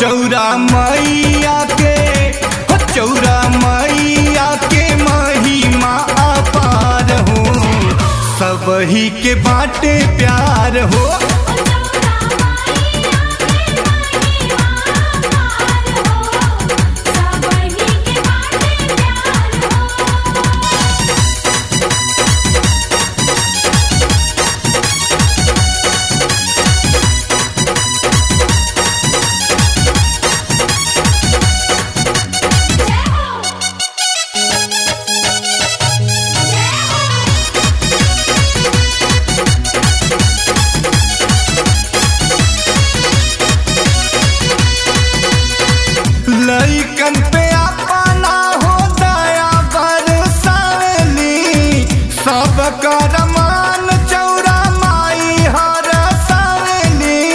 चौरा मैया के हो चौरा मैया के महिमा अपार हो सबही के बाटे प्यार हो लइकन पे अपना हो दया बरसावली सब कर मान चौरा माई हर सावली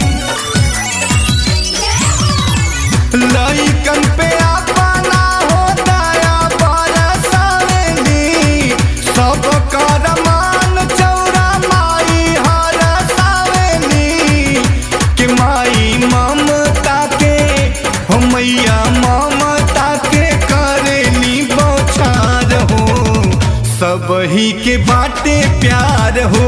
लइकन पे अपना हो दया बरसावली सब कर मान चौरा माई हर सावली कि माई ममता के हो मैया ममता के करेली बौछार हो सबही के बाटे प्यार हो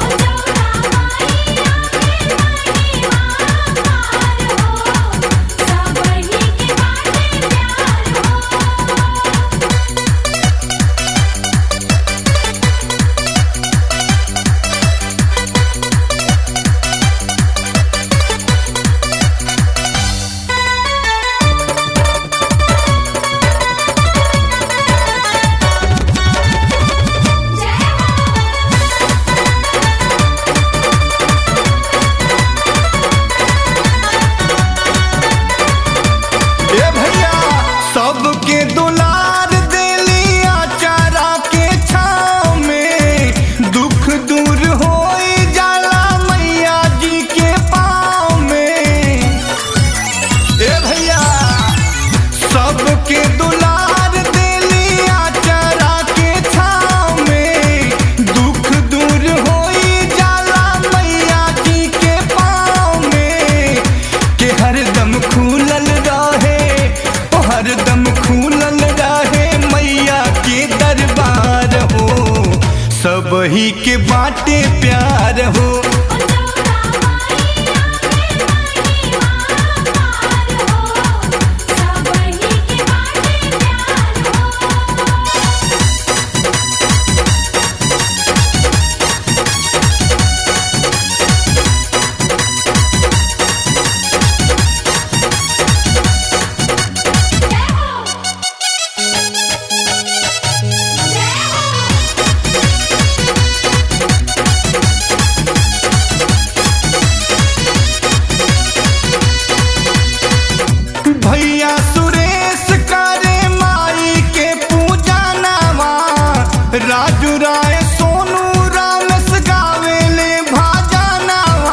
ए भैया सबके दुलार देली आचारा के छाव में दुख दूर होई जाला मैया जी के पाँव में ए भैया सबके दुलार देली आचारा के छाव में दुख दूर होई जाला मैया जी के पाँव में के हरदम खुलल रहे ओ हरदम खुलल रहे मैया के दरबार हो सबही के बाटे प्यार हो भैया सुरेश करे माई के पूजा नामा राजू राय सोनू रामस गावेले भाजा नामा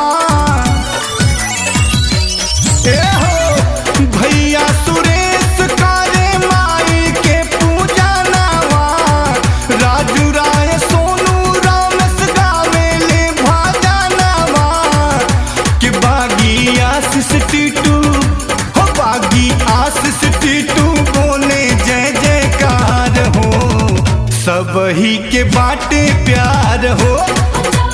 ए हो भैया सुरेश करे माई के पूजा नामा राजू राय सोनू रामस गावेले भाजा नामा कि बागी आशीष टीटू हो बागी आशीष टीटू बोले जय जयकार हो सबही के बाटे प्यार हो